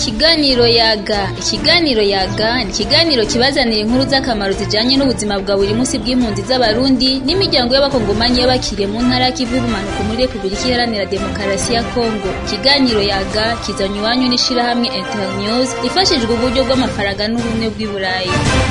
Ikiganiro yaga ikiganiro yaga ni ikiganiro kibazanira inkuru z'akamaro zijanye n'ubuzima bwa buri munsi bw'impunzi z'abarundi n'imiryango y'abakongomani y'abakiriye mu ntara y'ikivu y'ubumanuko muri repubulika iharanira demokarasi ya kongo ikiganiro yaga kizanywa iwanyu n'ishirahamwe internews ifashijwe uburyo bw'amafaranga n'ubumwe bw'i burayi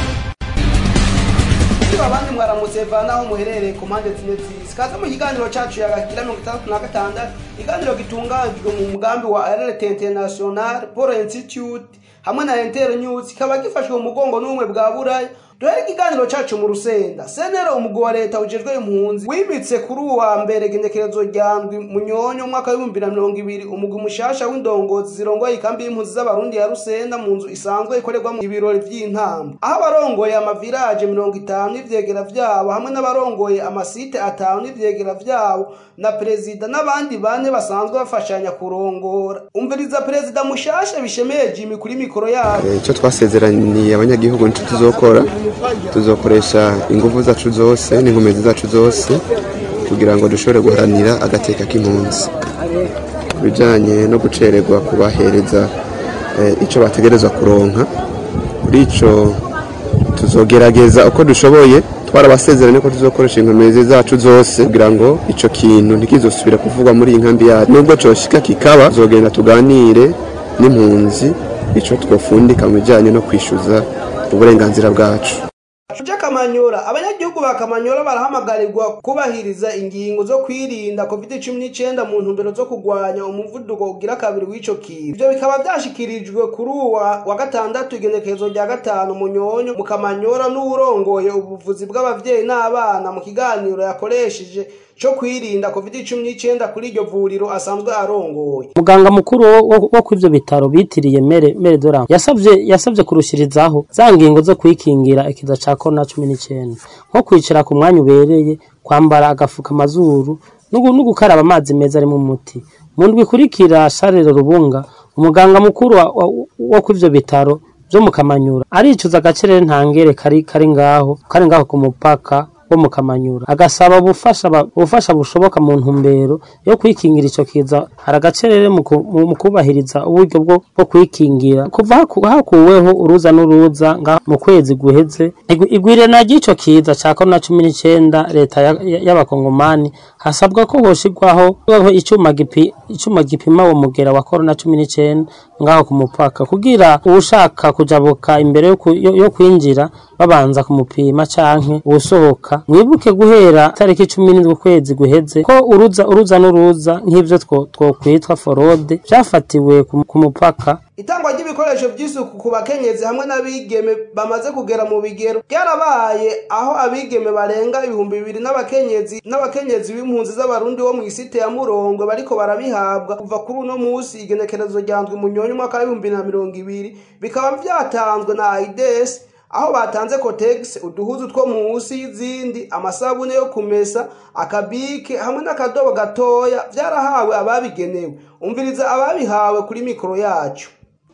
abandi mwaramutse vanaho muherereye ku mpande zine z'isi kaze mu kiganiro cacu yagakira mirongo itandatu na gatandatu ikiganiro gitunganijwe mu mugambi wa alert international paul institute hamwe na inter news kikaba gifashwe mu mugongo n'ubumwe bwa buraya duhere ikiganiro cacu mu rusenda senero umugwi wa leta ujejwe impunzi wimitse kuri uwa mbere igenekerezo rya ndwi munyonyo umwaka w'ibihumbi na mirongo ibiri umugwi mushasha w'indongozi zirongoye ikambi y'impunzi z'abarundi ya rusenda mu nzu isanzwe ikorerwamo ibirori vy'intambo aho abarongoye amaviraje mirongo itanu n'ivyegera vyabo hamwe n'abarongoye amasite atanu n'ivyegera vyabo na perezida n'abandi bane basanzwe bafashanya kurongora umviriza perezida mushasha bishemeye jimi kuri mikoro yabo icyo twasezeraniye abanyagihugu nicyo tuzokora tuzokoresha ingufu zacu zose n'inkomezi zacu zose kugira ngo dushobore guharanira agateka k'impunzi ku bijyanye no gucererwa kubahereza icyo bategerezwa kuronka kuri icyo tuzogerageza uko dushoboye twarabasezeranye ko tuzokoresha inkomezi zacu zose kugira ngo icyo kintu ntikizosubire kuvugwa muri iyi nkambi yacu nubwo cyoshika kikaba tuzogenda tuganire n'impunzi icyo twofundika mu bijyanye no kwishyuza uburenganzira bwacu Shuje Kamanyora abanyagihugu ba Kamanyora barahamagarirwa kubahiriza ingingo zo kwirinda COVID-19 mu ntumbero zo kugwanya umuvuduko ugira kabiri w'ico kintu ivyo bikaba vyashikirijwe kuri uwa wa gatandatu igenekerezo rya gatanu munyonyo mu Kamanyora n'uwurongoye ubuvuzi bw'abavyeyi n'abana mu kiganiro yakoresheje co kwirinda covid-19 kuri iryo vuriro asanzwe arongoye muganga mukuru wo kw'ivyo bitaro bitiriye mere mere doran yasavye yasavye kurushirizaho za ngingo zo kwikingira ikiza ca corona cumi n'icenda nko kwicara ku mwanya ubereye kwambara agafuka amazuru no gukaraba amazi meza arimo umuti mu ndwi ikurikira sharire rubunga umuganga mukuru wo kw'ivyo bitaro vyo mu kamanyura aricuza agacerere ntangere kari kari ngaho kari ngaho ku mupaka wo mu kamanyura agasaba ubufasha ubufasha bushoboka mu ntumbero yo kwikingira ico kiza hari agacerere mu kubahiriza uburyo bwo bwo kwikingira kuva hakuweho uruza n'uruza nga mu kwezi guheze igwirana ry'ico kiza ca korona cumi n'icenda leta y'abakongomani hasabwa ko hoshirwaho icuma gipi icuma gipima uwo mugera wa korona cumi n'icenda ngaho ku mupaka kugira uwushaka kujabuka imbere yo kwinjira babanza kumupima canke uwusohoka mwibuke guhera tariki cumi n'indwi ukwezi guheze ko uruza uruza n'uruza nk'ivyo twokwitwa forode vyafatiwe ku mupaka itangwa ry'ibikoresho by'isuku ku bakenyezi hamwe n'abigeme bamaze kugera mu bigero byarabaye aho abigeme barenga ibihumbi bibiri n'abakenyezi n'abakenyezi b'impunzi z'abarundi bo mu isite ya murongwe bariko barabihabwa kuva kuri uno musi igenekerezo rya ndwi munyonyi umwaka w'ibihumbi na mirongo ibiri bikaba vyatanzwe na aides aho batanze kotegisi uduhuzu two munsi y'izindi amasabune yo kumesa akabike hamwe n'akadobo gatoya vyarahawe ababigenewe umviriza ababihawe kuri mikoro yacu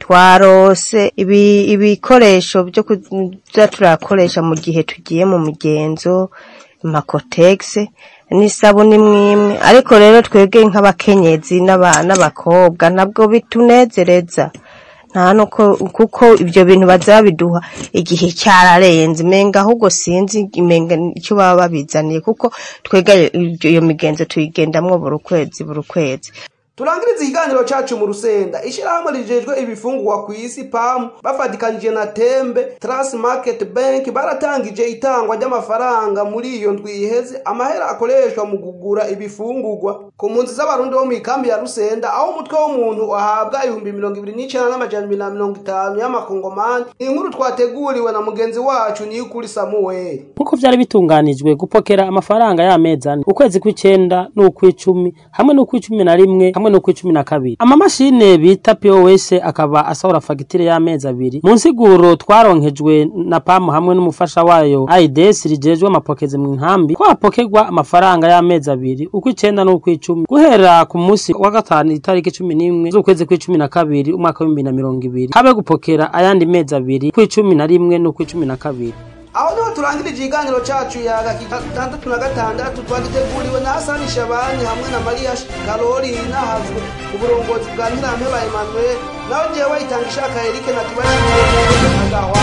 twarose ibikoresho byo kuza turakoresha mu gihe tugiye mu migenzo amakotegisi n'isabune imwe ariko rero twebwe nk'abakenyezi n'abakobwa ntabwo bitunezereza nta nuko kuko ibyo bintu bazabiduha igihe cyararenze imenga ahubwo sinzi imenga icyo baba babizaniye kuko twega iyo migenzo tuyigendamwo buri kwezi buri kwezi turangiriza ikiganiro cacu mu rusenda ishirahamwe rijejwe ibifungurwa ku isi pamu bafatikanije na tembe trans market bank baratangije itangwa ry'amafaranga muri iyo ndwi iheze amahera akoreshwa mu kugura ibifungurwa ku mpunzi z'abarundi bo mu ikambi ya rusenda aho umutwe w'umuntu ahabwa ibihumbi mirongo ibiri n'icenda n'amajana ibiri na mirongo itanu y'amakongomani inkuru twateguriwe na mugenzi wacu niyo ukuri samuweli nk'uko vyari bitunganijwe gupokera amafaranga y'amezi ane ukwezi kw'icenda n'ukw'icumi hamwe n'ukw'icumi na rimwe hamwe no kw'icumi na kabiri amamashine bita POS akaba asohora fagitire y'amezi abiri mu nsiguro twaronkejwe na PAM hamwe n'umufasha wayo AIDS rijejwe amapokezi mu nkambi ko hapokerwa amafaranga y'amezi abiri ukw'icenda n'ukw'icumi guhera ku munsi wa gatanu itariki cumi n'imwe z'ukwezi kw'icumi na kabiri umwaka w'ibihumbi na mirongo ibiri habe gupokera ayandi mezi abiri kw'icumi na rimwe n'ukw'icumi na kabiri aho niho turangirije ikiganiro cacu ya gatandatu na gatandatu twagiteguriwe na hasani shabani hamwe na mariya karolina hazwe ku burongozi bwa ntirampeba emmanuel nawe jewe itanga ishaka erike na tubashimiye agahwa